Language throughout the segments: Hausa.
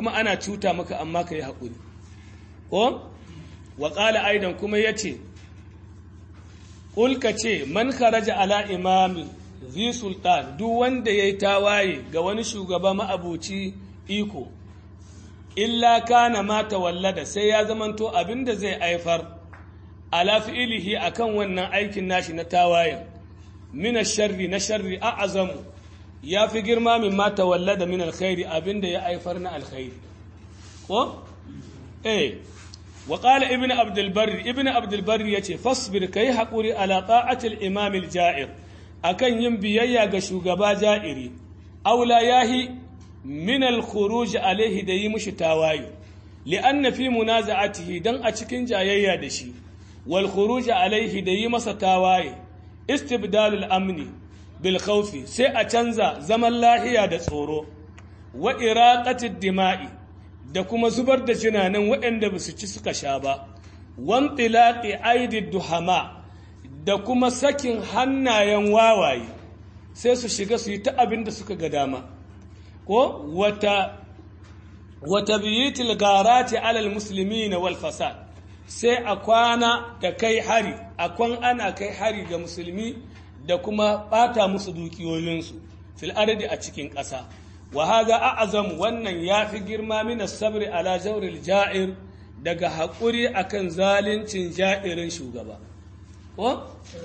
kuma ana cuta maka amma ka yi haƙuri ko wa ƙala aidan kuma ya ce ƙulka ce man kharaja ala imami zi sultan duk wanda ya yi tawaye ga wani shugaba ma'abuci iko illa kana mata wallada sai ya zamanto abin da zai aifar ala fi'ilihi akan wannan aikin nashi na tawayen mina sharri na sharri a azamu ya fi girma min mata wallada min alkhairi abin da ya aifar na alkhairi ko eh wa qala ibnu abdul barri ibnu abdul barri yace fasbir kai hakuri ala ta'ati al imam al ja'ir akan yin biyayya ga shugaba ja'iri aula yahi min al khuruj alaihi da yi mushi tawayi li'anna fi munaza'atihi dan a cikin jayayya da shi wal khuruj alaihi da yi masa tawaye istibdalul amni bil khawfi sai a canza zaman lahiya da tsoro wa iraqatid dima'i da kuma zubar da jinanan waɗanda ba su ci suka sha ba wan tilaqi aidid duhama da kuma sakin hannayen wawaye sai su shiga su yi ta abin da suka ga dama ko wata wata biyitil garati alal muslimina wal fasad sai a kwana da kai hari a kwan ana kai hari ga musulmi da kuma bata musu dukiyoyinsu fil ardi a cikin ƙasa wa haza a'azam wannan yafi girma min sabri ala jawril ja'ir daga haƙuri akan zalincin ja'irin shugaba ko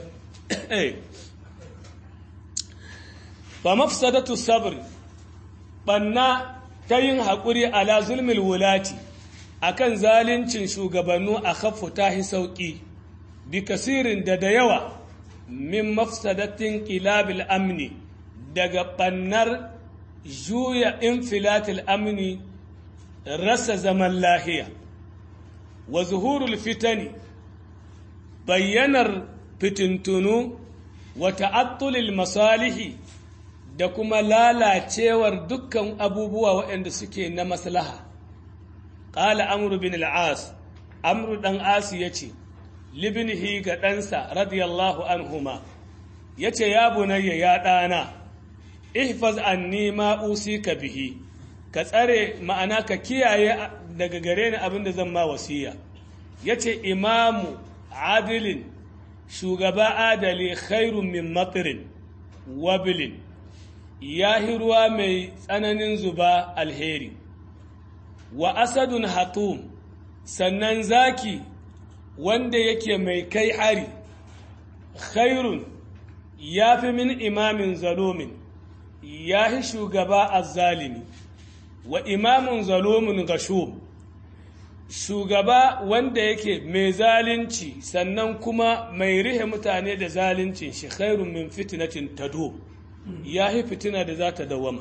fa mafsadatu sabr banna ta yin haƙuri ala zulmil wulati akan zalincin shugabannu a khaffu tahi sauƙi bi kasirin da da yawa min mafsadatin kilabil amni daga ɓannar juya infilatil amni rasa zaman lahiya wa zuhurul fitani bayyanar fitintunu wa ta'attulil masalihi da kuma lalacewar dukkan abubuwa waɗanda suke na maslaha ƙala amru bin al'as amru ɗan asi ya ce libnihi ga ɗansa radiyallahu anhuma ya ce ya bunayya ya ɗana ihfaz anni ma ka bihi ka tsare ma'ana ka kiyaye daga gare ni abin da zan ma wasiya ya ce imamu adilin shugaba adali khairun min matirin wabilin ya ruwa mai tsananin zuba alheri wa asadun hatum sannan zaki wanda yake mai kai hari khairun ya fi min imamin zalumin ya fi shugaba azzalimi wa imamin zalumin gashum shugaba wanda yake mai zalunci sannan kuma mai rihe mutane da zaluncin shi khairun min fitinatin tado ya fi fitina da za ta dawama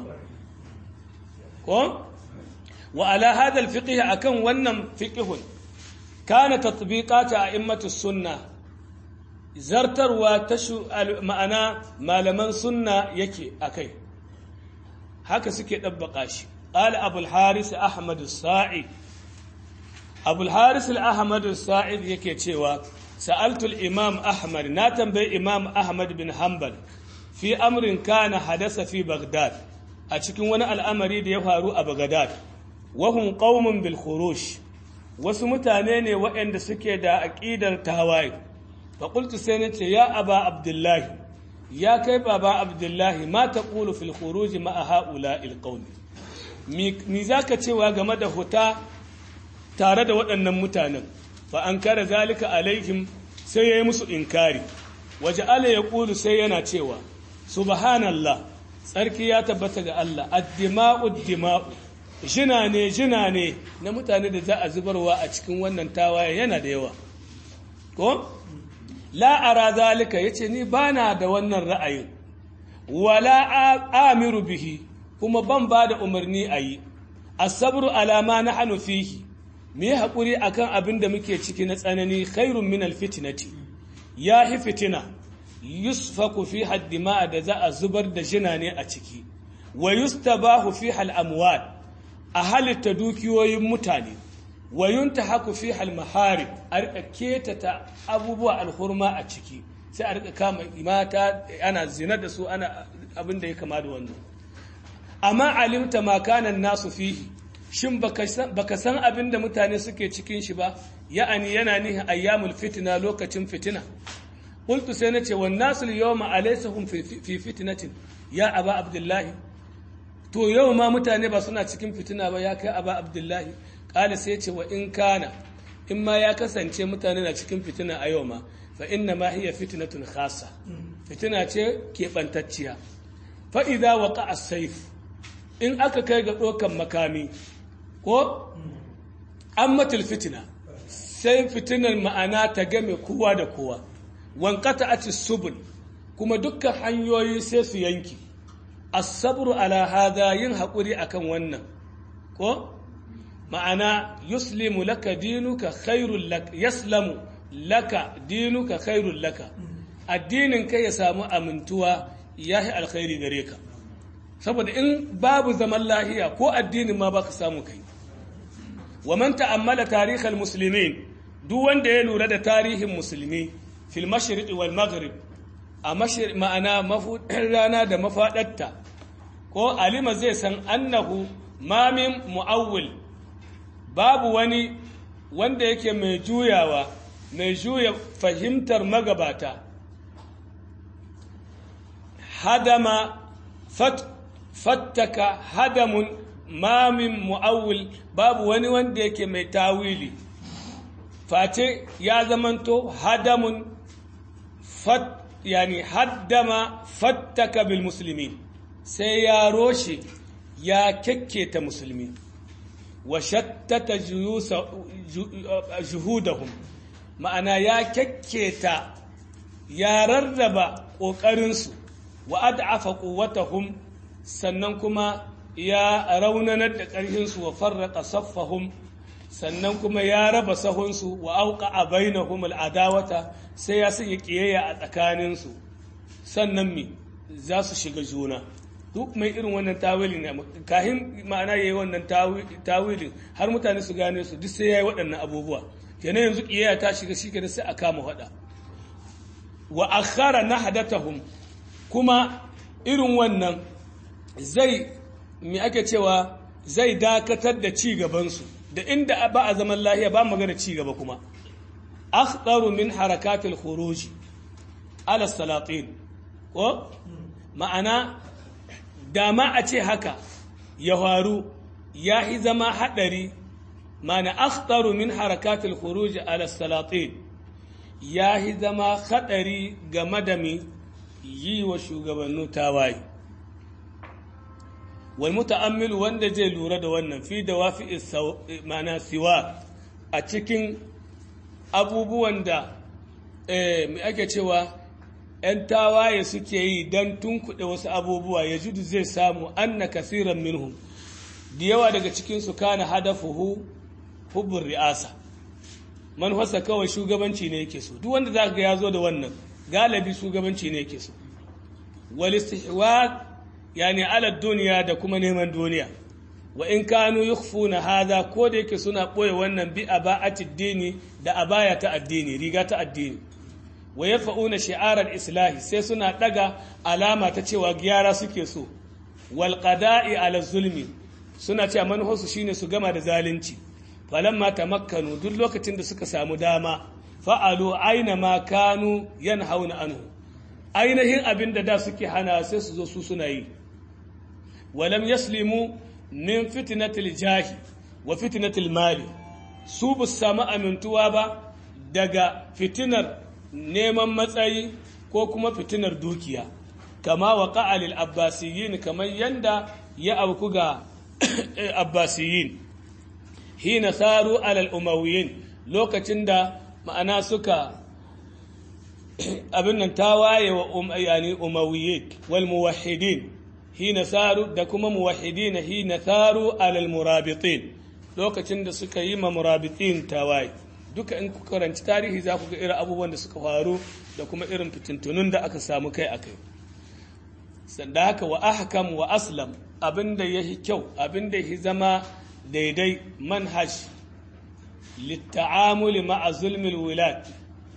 ko wa ala hadal fiqh akan wannan fiqhun kana tatbiqata a'immatu sunna zartarwa ta ma'ana malaman sunna yake akai haka suke dabbaka shi qala abul haris ahmad as-sa'id abul haris al-ahmad as-sa'id yake cewa sa'altu al-imam ahmad na tambayi imam ahmad bin hanbal fi amrin kana hadasa fi baghdad a cikin wani al'amari da ya faru a baghdad wahum qaumun bil khuruj wasu mutane ne waɗanda suke da aƙidar tawaye fa qultu sai nace ya aba abdullahi ya kai baba abdullahi ma taqulu fil khuruj ma haula il qaumi mi zaka cewa game da huta tare da waɗannan mutanen fa an kare zalika alaihim sai yayi musu inkari waje ala ya ƙulu sai yana cewa subhanallah tsarki ya tabbata ga Allah addima'u dima'u jina ne jina ne na mutane da za a zubarwa a cikin wannan tawaye yana da yawa ko la'ara zalika yace ni bana da wannan ra'ayin wala amiru bihi kuma ban ba da umarni a yi asabru alama na hannu fihi mu yi haƙuri akan abin da muke ciki na tsanani khairun min alfitinati ya hi fitina yusfaku fi haddima da za a zubar da jina ne a ciki wa yustabahu fi hal amwat a halitta dukiyoyin mutane wa yuntahaku fi hal maharib a rika ketata abubuwa alhurma a ciki sai a rika kama mata ana zina da su ana abin da ya kama da wannan amma alimta ma kana nasu fihi shin baka san abin da mutane suke cikin shi ba ya'ani yana nihin ayyamul fitina lokacin fitina qultu sai nace wan nasul yawma alaysahum fi fitnatin ya aba abdullahi to yau ma mutane ba suna cikin fitina ba ya kai aba abdullahi qala sai ce wa in kana in ma ya kasance mutane na cikin fitina a yau ma fa inna ma hiya fitnatun khassa fitina ce keɓantacciya fa idza waqa as-sayf in aka kai ga ɗaukan makami ko ammatul fitina sai fitinar ma'ana ta game kowa da kowa wankata a subul kuma dukkan hanyoyi sai su yanki asabru ala hada yin haƙuri akan wannan ko ma'ana yuslimu laka dinuka khairul laka yaslamu laka dinuka khairul laka addinin kai ya samu amintuwa yahi alkhairi gare ka saboda in babu zaman lahiya ko addinin ma baka samu kai wa man ta'ammala tarihal muslimin duk wanda ya lura da tarihin musulmi fil mashriq wal maghrib a ma'ana mafudin rana da mafadarta ko alima zai san annahu ma min mu'awwil babu wani wanda yake mai juyawa mai juya fahimtar magabata hadama fat fattaka hadamun mamin mu'awil babu wani wanda yake mai tawili face ya zamanto hadamun fat yani haddama fattaka bil muslimin sai ya roshe ya kekketa musulmi wa shattata juhudahum ma'ana ya kekketa ya rarraba ƙoƙarinsu wa ad'afa quwwatahum sannan kuma ya raunanar da ƙarfinsu wa farraqa saffahum sannan kuma ya raba sahunsu wa auqa a bainahum al'adawata sai ya sanya ƙiyayya a tsakaninsu sannan mi za su shiga juna duk mai irin wannan tawilin ne kahin ma'ana yayi wannan tawilin har mutane su gane su duk sai yayi waɗannan abubuwa kenan yanzu ƙiyayya ta shiga shi kenan sai a kama faɗa wa akhara nahdatahum kuma irin wannan zai me ake cewa zai dakatar da ci gabansu da inda ba a zaman lahiya ba magana ci gaba kuma akhdaru min harakatil khuruj ala salatin ko ma'ana dama a ce haka ya faru ya yi zama hadari ma'ana akhdaru min harakatil khuruj ala salatin ya yi zama hadari game da mi yi wa shugabannu tawaye wal muta'ammilu wanda zai lura da wannan fi da wafi mana siwa a cikin abubuwan da mai ake cewa ‘yan tawaye suke yi don tunkuɗe wasu abubuwa ya judu zai samu anna kasiran minhum da yawa daga cikinsu kana hadafuhu hubbun ri'asa manufarsa kawai shugabanci ne yake so duk wanda za ga ya zo da wannan galibi shugabanci ne yake so walistihwa yani ala duniya da kuma neman duniya wa in kanu yukhfuna hadha ko da yake suna boye wannan bi aba'ati dini da abaya ta addini riga ta addini wa yafa'una shi'ar al-islahi sai suna daga alama ta cewa gyara suke so wal qada'i ala zulmi suna cewa manhasu shine su gama da zalunci falamma tamakkanu duk lokacin da suka samu dama fa'alu aina ma kanu yanhauna anhu ainihin abin da da suke hana sai su zo su suna yi walam yaslimu min fitnatil jahi wa fitnatil mali su bu samu amintuwa ba daga fitinar neman matsayi ko kuma fitinar dukiya kama wa ƙa'alil abbasiyin kamar yanda ya auku ga abbasiyin hina saru alal umawiyin lokacin da ma'ana suka abin nan ta waye wa yani umawiyin wal muwahhidin hina saru da kuma muwahhidin hina saru alal murabitin lokacin da suka yi ma murabitin tawaye duka in ku karanci tarihi za ku ga irin abubuwan da suka faru da kuma irin fitintunun da aka samu kai a kai sanda haka wa ahkam wa aslam abinda yahi kyau abinda yahi zama daidai manhaj litta'amuli ma'a zulmil wilad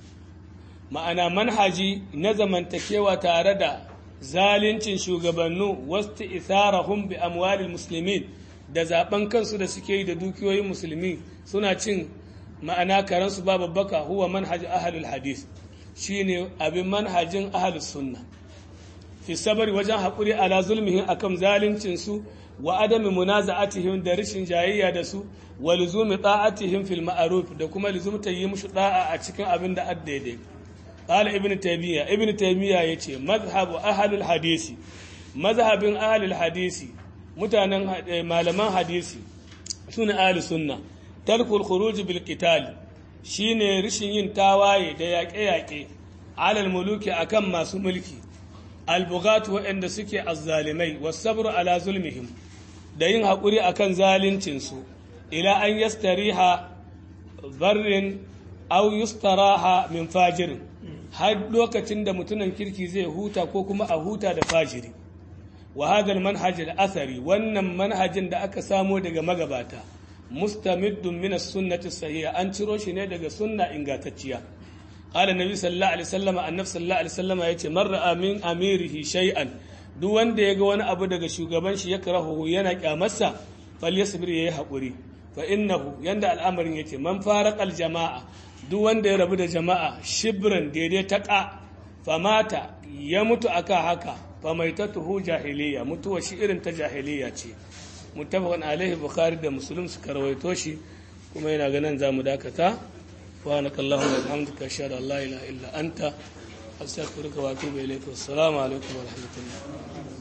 ma'ana manhaji na zamantakewa tare da zalincin shugabannu wasu isarahum bi amwalil muslimin da zaben kansu da suke yi da dukiyoyin musulmi suna cin ma'ana karansu ba babbaka huwa manhaj ahlul hadith shine abin manhajin ahlus sunna fi sabari wajen haƙuri ala zulmihin akan zalincin su wa adami munaza'atihim da rashin jayayya da su wa luzumi ta'atihim fil ma'ruf da kuma luzumta yi mushi da'a a cikin abin da addaidai qala ibnu taymiya ibnu taymiya yace mazhabu ahlul hadisi mazhabin ahlul hadisi mutanen malaman hadisi suna ahlus sunna tarkul khuruj bil qital shine rishin yin tawaye da yaƙe-yaƙe alal muluki akan masu mulki albughat waɗanda suke azzalimai wasabru ala zulmihim da yin haƙuri akan zaluncinsu ila an yastariha barrin aw yustaraha min fajirin har lokacin da mutumin kirki zai huta ko kuma a huta da fajiri wa hadha manhaj al-athari wannan manhajin da aka samo daga magabata mustamiddun min as-sunnati sahiha an ciro shi ne daga sunna ingantacciya qala nabi sallallahu alaihi wasallam annabi sallallahu alaihi wasallam yace man ra'a min amirihi shay'an duk wanda yaga wani abu daga shugaban shi ya karahu yana kyamarsa falyasbir yayi hakuri fa innahu yanda al'amarin yace man faraqal jama'a duk wanda ya rabu da jama'a shibran daidai ta ka famata ya mutu aka haka fa maitatuhu jahiliya mutuwa shi irin ta jahiliya ce muttafaqan alaihi bukhari da muslim suka rawaito shi kuma yana ganin zamu dakata wa nakallahumma wa bihamdika ashhadu an la ilaha illa anta astaghfiruka wa atubu ilayk wassalamu alaikum wa rahmatullah